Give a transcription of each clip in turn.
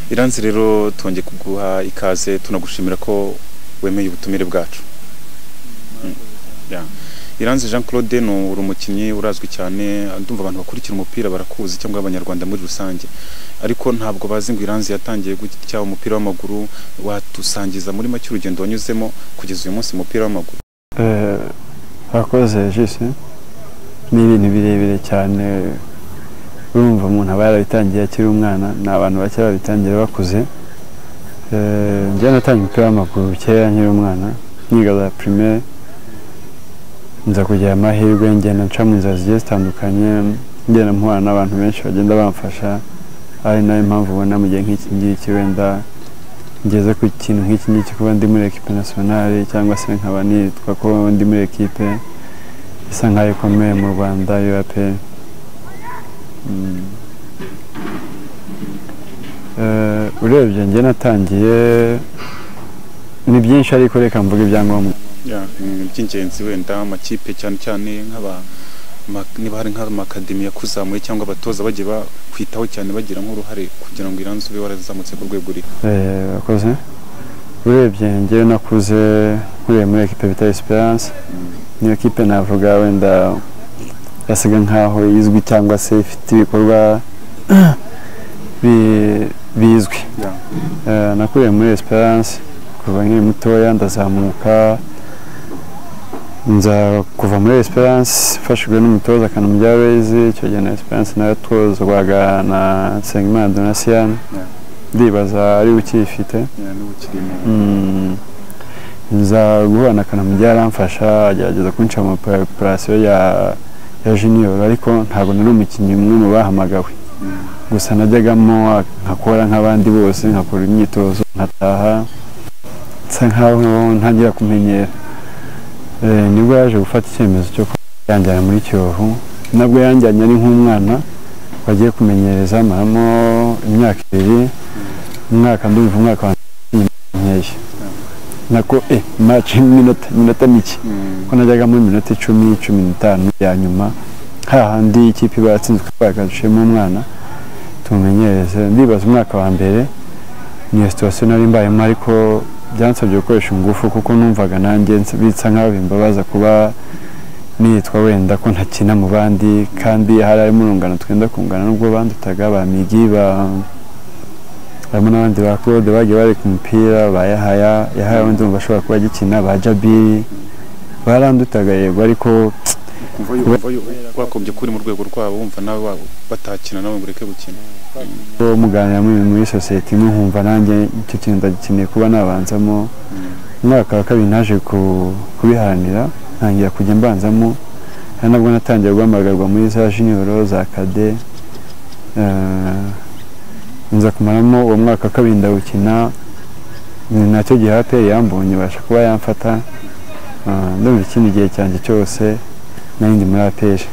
iranzi rero twongeye kuguha ikaze tunagushimira ko wemeye ubutumire bwacu iranzi jean claude ni umukinnyi urazwi cyane ndumva abantu bakurikira umupira barakuzi cyangwa abanyarwanda muri rusange ariko ntabwo bazi ngo iranzi yatangiye gutya umupira w'amaguru watusangiza muri make urugendo wanyuzemo kugeza uyu munsi umupira w'amaguru abakoze jise ni ibintu birebire cyane urumva umuntu aba yarabitangiye akiri umwana ni abantu bake babitangira bakuze njyewe natangiye umupira w'amaguru kera nkiri umwana niga za pirimeri nza kugira amahirwe ngenda nca mu nzira zigiye zitandukanye ngenda mpura n'abantu benshi bagenda bamfasha ari nayo mpamvu ubona mu gihe nk'iki ngiki wenda ngeze ku kintu nk'iki ngiki kuba ndi muri ekipe nasiyonari cyangwa se nkaba nitwa ko ndi muri ekipe isa nk'aho ikomeye mu rwanda yuwape urebye njye natangiye ni byinshi ariko reka mvuga ibyangombwa iby'ingenzi wenda amakipe cyane cyane nk'aba niba hari nk'amakademi yakuzamuye cyangwa abatoza bagiye bakwitaho cyane bagira nk'uruhare kugira ngo iranze ube warazamutse ku rwego uriho bakoze urebye ngewe nakuze nkuriye muri ekipe bita esperance niyo kipe navuga wenda yasaga nk'aho izwi cyangwa se ifite ibikorwa bizwi nakuriye muri esperance kuva nkiri mutoya ndazamuka nza kuva muri esperance mfashijwe n'umutoza akanamujya bezi icyo gihe na esperance nayo twozwaga na nsengimana donatien ndibaza ari ukiyifite nza guhura na kanamujya yaramfasha agerageza kunca mu operasiyo ya ya junior ariko ntabwo nari umukinnyi umwe mu bahamagawe gusa najyagamo nkakora nk'abandi bose nkakora imyitozo nkataha nsa nkaho ntangira kumenyera nibwo yaje gufata icyemezo cyo yanjyana muri kiyovu nabwo yanjyanye ari nk'umwana wagiye kumenyereza maramo imyaka ibiri umwaka ndumva umwaka wa nkeya nako e maci iminota mike ko najyagamo iminota icumi cumi n'itanu ya nyuma hahandi ikipe iba yatsinzwe twagadushemo umwana tumumenyereze ndibaza umwaka wa mbere niyo situwasiyo nari mbayemo ariko byansabye gukoresha ingufu kuko numvaga nanjye bitsa nk'aho bimbabaza kuba nitwa wenda ko ntakina mu bandi kandi hari harimo urungano twenda kungana n'ubwo bandutaga ba migi harimo n'abandi ba claude bagiye bari ku mupira ba yahaya yahaya wenda umva ashobora kuba agikina ba jabiri barandutaga yego ariko wakobye kuri mu rwego rwabo wumva nawe batakina nawe ngo ureke gukina uwo muganira muri sosiyete imwe nkumva nanjye icyo kintu ndagikeneye kuba nabanzamo umwaka wa kabiri naje kubiharanira ntangira kujya mbanzamo ari nabwo natangiye guhamagarwa muri za jiniyoro za kade nza kumaramo uwo mwaka wa kabiri ndawukina nacyo gihe aperi yambonye ibasha kuba yamfata ndumva ikindi gihe cyanjye cyose n'indi muri aperi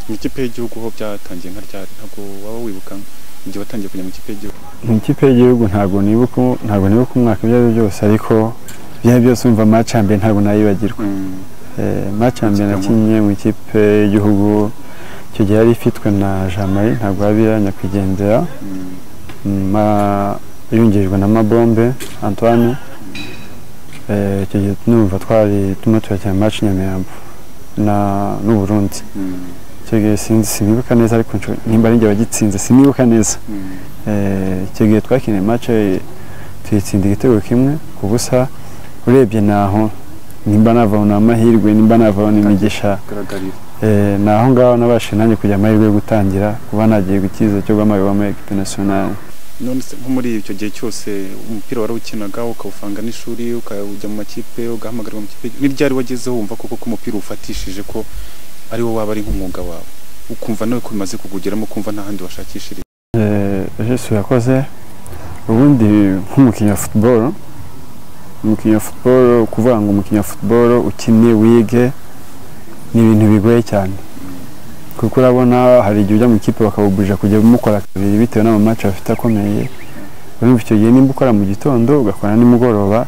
mu ikipe y'igihugu ho byatangiye nka ryari ntabwo waba wibuka igihe watangiye kujya mu ikipe y'igihugu mu ikipe y'igihugu ntabwo nibuka ntabwo nibuka umwaka ibyo ari byo byose ariko ibyo ari byose wumva maci mbere ntabwo nayibagirwa maci mbere nakinnye mu ikipe y'igihugu icyo gihe yari ifitwe na jamari ntabwo yabira nyakwigendera yungirijwe na mabombe antoine icyo gihe numva twari turimo turakina maci nyamirambo n'uburundi icyo gihe sinzi sinibuka neza ariko nimba ari njye wagitsinze sinibuka neza icyo gihe twakiniye maci tuyitsinda igitego kimwe ku busa urebye naho nimba navana amahirwe nimba navana imigisha ni aho ngaho nabashije nanjye kugira amahirwe yo gutangira kuba nagiye gukiza cyo guhamagarwa muri ekipe nasiyonari none se nko muri icyo gihe cyose umupira warawukinaga ukawufanga n'ishuri ukajya mu makipe ugahamagarwa mu kipe ni ryari wagezeho wumva koko ko umupira ufatishije ko ari wo waba ari nk'umwuga wawe ukumva nawe ko bimaze kukugeramo ukumva nta handi washakishiriza jesu yakoze ubundi nk'umukinnyi wa futuboro umukinnyi wa futuboro kuvuga ngo umukinnyi wa futuboro ukine wige ni ibintu bigoye cyane kuko urabona hari igihe ujya mu ikipe bakawuburira kujya mukora kabiri bitewe n'amamaci bafite akomeye urumva icyo gihe nimba ukora mu gitondo ugakora nimugoroba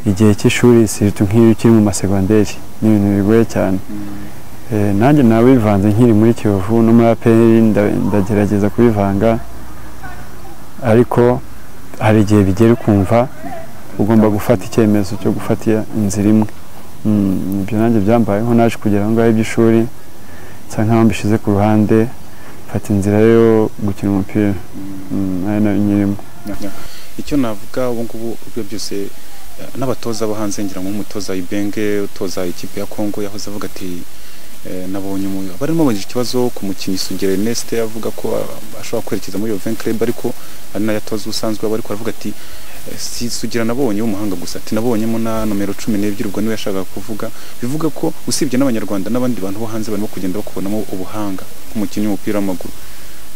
igihe cy'ishuri sirita nk'iyo ukiri mu masegonderi ni ibintu bigoye cyane nanjye nawe bivanze nkiri muri kiyovu no muri aperi ndagerageza kubivanga ariko hari igihe bigera ukumva ugomba gufata icyemezo cyo gufata inzira imwe Mm, ibyo nanjye byambayeho naje kugera aho ngaho iby'ishuri nsa nkaho mbishyize ku ruhande mfata inzira yo gukina umupira Mm, ari nayo nyirimo icyo navuga ubu ngubu ibyo byose eh, n'abatoza bo hanze ngira ngo nk'umutoza ibenge utoza ikipe ya kongo yahoze avuga ati eh, nabonye umuntu barimo bagira ikibazo ku mukinnyi Sugera Ernest avuga ko ah, ashobora kwerekeza muri Juventus Club ariko ari nayo atoza usanzwe aba ariko aravuga ati eh, si Sugira nabonye w'umuhanga gusa ati nabonyemo na nomero cumi n'ebyiri ubwo niwe yashakaga kuvuga bivuga ko usibye n'abanyarwanda n'abandi bantu bo hanze barimo kugenda bakubonamo ubuhanga nk'umukinnyi w'umupira w'amaguru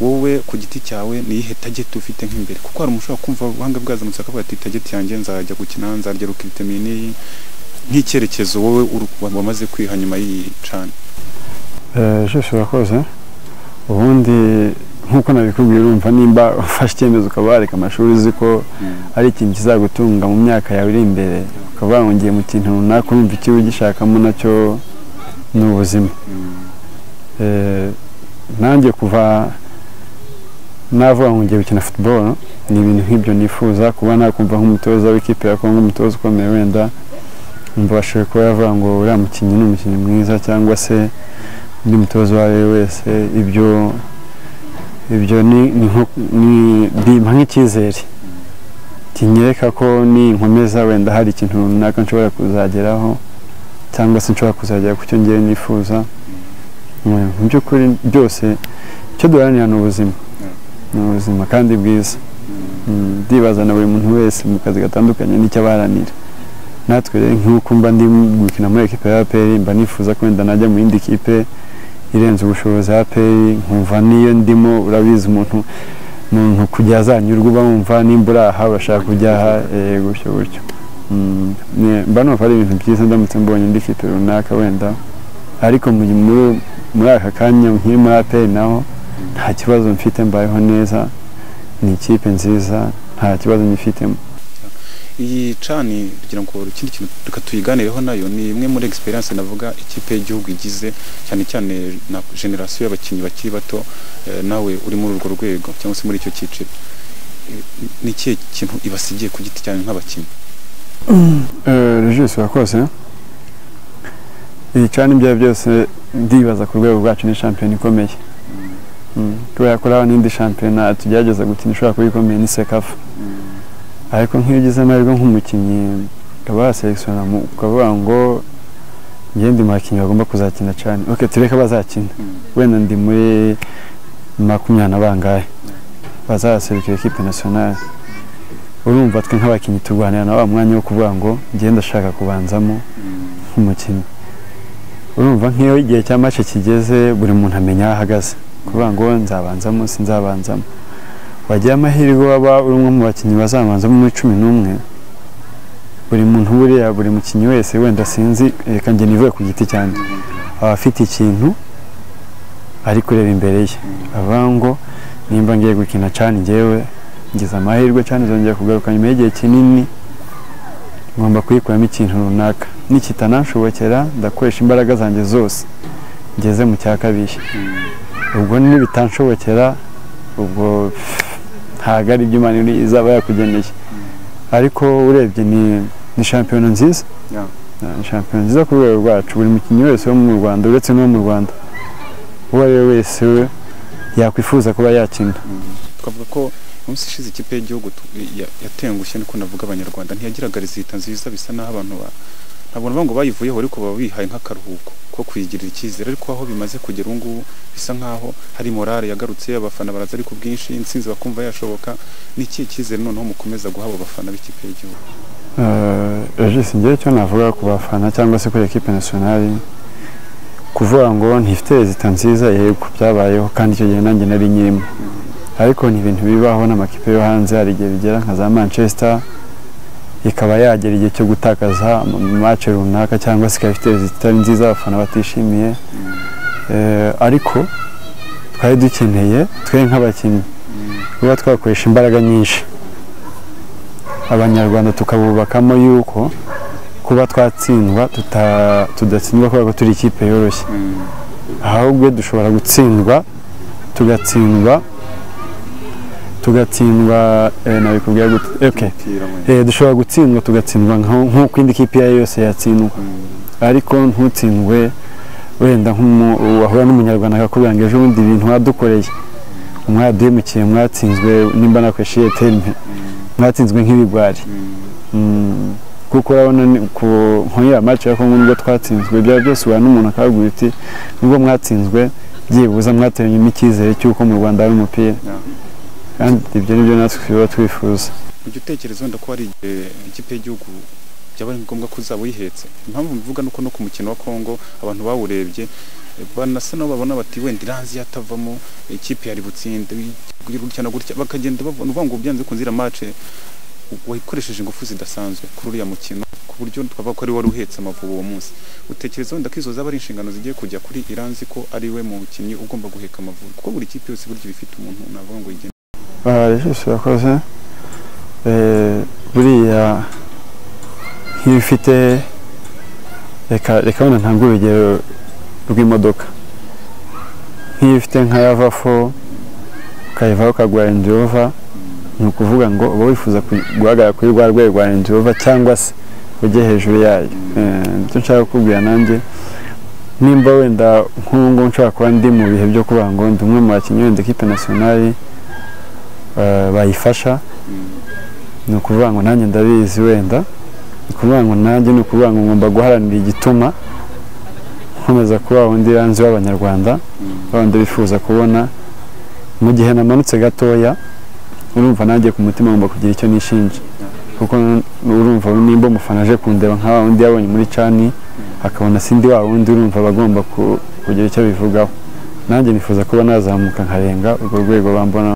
wowe ku giti cyawe ni iyihe tageti ufite nk'imbere kuko hari umuntu ushobora kumva ubuhanga bwazamutse akavuga ati tageti yanjye nzajya gukina nzarya rukitami n'iyi nk'icyerekezo wowe uru- wamaze kwiha nyuma y'iyi cana Eh, jisho urakoze ubundi nk'uko nabikubwiye urumva nimba ufashe icyemezo ukaba wareka amashuri uzi ko ari ikintu kizagutunga mu myaka yawe iri imbere ukaba wahungiye mu kintu runaka urumva icyo ugishakamo nacyo ni ubuzima Eh, nanjye kuva navuga ngo ngiye gukina futuboro ni ibintu nk'ibyo nifuza kuba nakumva nk'umutoza w'ikipe ya kongo umutoza ukomeye wenda umva bashoboye kuba yavuga ngo uriya mukinnyi ni umukinnyi mwiza cyangwa se undi mutoza uwo ari we wese ibyo ibyo ni ni nko- ni- bimpa nk'icyizere kinyereka ko ninkomeza wenda hari ikintu runaka nshobora kuzageraho cyangwa se nshobora kuzagera ku cyo ngiye nifuza Mm, mu by'ukuri byose icyo duharanira ni ubuzima ni ubuzima kandi bwiza Mm, ndibaza na buri muntu wese mu kazi gatandukanye n'icyo abaharanira natwe rero nk'uko mba ndi gukina muri ekipa ya APR mba nifuza ko wenda najya mu yindi kipe irenze ubushobozi ya APR nkumva niyo ndimo urabizi umuntu umuntu kujya azanyurwa uba wumva nimba uri aha urashaka kujya aha eh, gutyo gutyo Mm, ni- mba numva ari ibintu byiza ndamutse mbonye indi kipe runaka wenda ariko mu- muri muri aka kanya nkiri muri APR naho nta kibazo mfite mbayeho neza ni ikipe nziza nta kibazo nyifitemo iyi cani kugira ngo ikindi kintu reka tuyiganireho nayo ni imwe muri experience navuga ikipe y'igihugu igize cyane cyane na generasiyo y'abakinnyi bakiri bato eh, nawe uri muri urwo rwego cyangwa se muri icyo cyiciro Eh, ni ikihe kintu ibasigiye ku giti cyane nk'abakinnyi regisi urakoze iyi cani ibyo ari byo byose ndibaza ku rwego rwacu ni shampiyona ikomeye Mm, kubera ko hari n'indi shampiyona tugerageza gukina ishobora kuba ikomeye ni sekafa ariko nk'iyo ugize amahirwe nk'umukinnyi ukaba waserekisiona ukavuga ngo njye ndi mu bakinnyi bagomba kuzakina cyane ok tureke bazakina wenda ndi muri makumyabiri na bangahe bazaserukira ekipe nasiyonari urumva twe nk'abakinnyi turwanira na wa mwanya wo kuvuga ngo njye ndashaka kubanzamo nk'umukinnyi urumva nk'iyo igihe cya mace kigeze buri muntu amenya aho ahagaze kuvuga ngo nzabanzamo sinzabanzamo wagira amahirwe waba uri umwe mu bakinnyi bazabanzamo muri cumi n'umwe buri muntu buriya buri mukinnyi wese wenda sinzi reka njye nivuye ku giti cyanjye aba afite ikintu ari kureba imbere ye avuga ngo nimba ngiye gukina cani njyewe ngize amahirwe cani zongeye kugaruka nyuma y'igihe kinini ngomba kuyikuramo ikintu runaka nikitananshobokera ndakoresha imbaraga zanjye zose ngeze mu cya kabiri ubwo nibitanshobokera ubwo pff, ntabwo ari ibyo imana iri- izaba yakugeneye ariko urebye ni ni shampiyona nziza Yeah. Yeah, ni shampiyona nziza ku rwego rwacu buri mukinnyi wese wo mu rwanda uretse n'uwo mu rwanda uwo ari we wese we yakwifuza kuba yakina twavuga ko umunsi ishize ikipe y'igihugu tu- ya- yatengushye niko navuga abanyarwanda ntiyagiraga rezita nziza bisa naho abantu ba ntabwo navuga ngo bayivuyeho ariko baba bihaye nk'akaruhuko ko kuyigirira icyizere ariko aho bimaze kugera ubu ngubu bisa nkaho hari morale yagarutse abafana baraza ari ku bwinshi intsinzi bakumva yashoboka ni ikihe cyizere noneho mukomeza guha abo bafana b'ikipe y'igihugu regisi ngewe icyo navuga ku bafana cyangwa se kuri ekipe nasiyonari kuvuga ngo ntifite rezita nziza yego byabayeho kandi icyo gihe nanjye nari nyirimo ariko ni ibintu bibaho n'amakipe yo hanze hari igihe bigera nka za manchester ikaba yagera igihe cyo gutakaza mace runaka cyangwa se ikaba ifite rezita itari nziza abafana batishimiye Eh, ariko twari dukeneye twe nk'abakinnyi kuba twakoresha imbaraga nyinshi abanyarwanda tukabubakamo yuko kuba twatsindwa tuta- tudatsindwa kubera ko turi ikipe yoroshye ahubwo dushobora gutsindwa tugatsindwa tugatsindwa eh, nabikubwira gute okay umupira wenda eh, dushobora gutsindwa tugatsindwa nka- nk'uko indi kipe iyo ari yo yose yatsindwa ariko ntutsindwe wenda nk'umu- wahura n'umunyarwanda akakubwira ngo ejo bundi ibintu wadukoreye mwaduhemukiye mwatsinzwe nimba nakoresheje terime mwatsinzwe nk'ibigwari Mm, kuko urabona ni- ku nkuriya maci ya kongo nibwo twatsinzwe byaba byose uhura n'umuntu akabwira uti nubwo mwatsinzwe byibuza mwateranyemo icyizere cy'uko mu rwanda hari umupira Yeah. kandi ibyo nibyo natwe tuba twifuza ujya utekereza wenda ko hari igihe ikipe y'igihugu byaba ari ngombwa ko uzaba uyihetse impamvu mbivuga ni uko no ku mukino wa kongo abantu bawurebye eh, banasa nabo babona bati wenda iranzi yatavamo ikipe yari butsinde guri- gutya na gutya bakagenda babona uvuga ngo byanze kunzira mace wayikoresheje ingufu zidasanzwe kuri uriya mukino ku buryo twavuga ko ari wari uhetse amavubi uwo munsi utekereza wenda ko izo zaba ari inshingano zigiye kujya kuri iranzi ko ari we mukinnyi ugomba guheka amavubi kuko buri kipe yose burya iba ifite umuntu navuga ngo yigena barajisho yakoze eh, buriya nk'iyo ufite reka reka wenda ntabwo urugero rw'imodoka nk'iyo ufite nka yava fo ukayivaho ukagura Range Rover ni ukuvuga ngo uba wifuza ku- guhagarara kuri rwa rwego rwa Range Rover cyangwa se ujye hejuru yayo Eh, icyo nshaka kukubwira nanjye nimba wenda nk'ubu ngubu nshobora kuba ndi mu bihe byo kuvuga ngo ndi umwe mu bakinnyi wenda ekipe nasiyonari eh, bayifasha ni ukuvuga ngo nanjye ndabizi wenda ni ukuvuga ngo nanjye ni ukuvuga ngo ngomba guharanira igituma nkomeza kuba undi ranzi w'abanyarwanda ba bandi bifuza kubona mu gihe namanutse gatoya urumva nanjye ku mutima ngomba kugira icyo nishinja kuko n- urumva nimba umufana aje kundeba nka wa wundi yabonye muri cani akabona sindi wa wundi urumva aba agomba ku- kugira icyo bivugaho nanjye nifuza kuba nazamuka nkarenga urwo rwego bambona